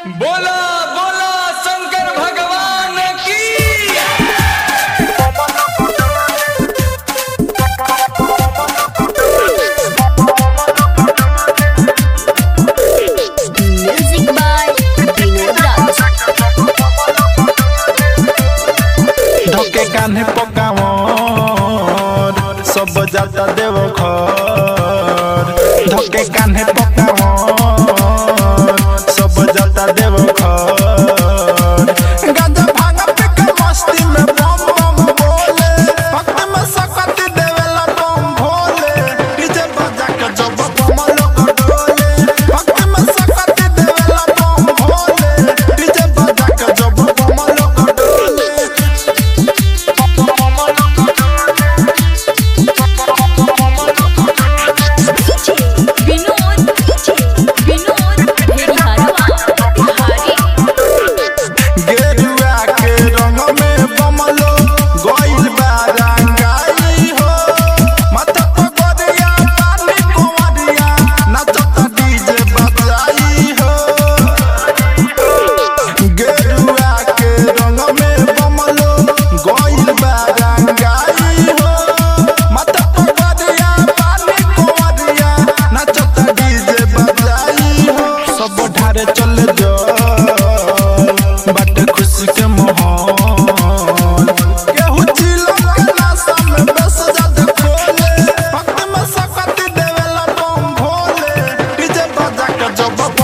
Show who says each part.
Speaker 1: बोला बोला शंकर भगवान की
Speaker 2: Music by Vinod Raj.
Speaker 3: ढोके कान्हे पकावर सब जाता देव घर ढोके कान्हे पकावर सब जाता देव घर गांजा भांग पे के मस्ती में बम बम बोले भक्ति में सकत देवेला बम भोले डीजे बजा के जब बम लोग डोले भक्ति में सकत देवेला बम भोले डीजे बजा के जब बम लोग डोले
Speaker 2: Vinod, Vinod, Bhediharwa, Bihari.
Speaker 3: गेरुआ के रंग में बमलो गइल बा रंगाई हो माथा पर गोरिया पानी कुंवरिया नाचता डीजे बजाई हो गेरुआ के रंग में बमलो गइल बा रंगाई हो माथा पर गोरिया पानी कुंवरिया नाचता डीजे बजाई हो सब ढारे चल जो बट खुशी के माहौल केहू चिलम के नशा में बस जात खोले भक्ति में सकत देवेला बम भोले डीजे बजा के जब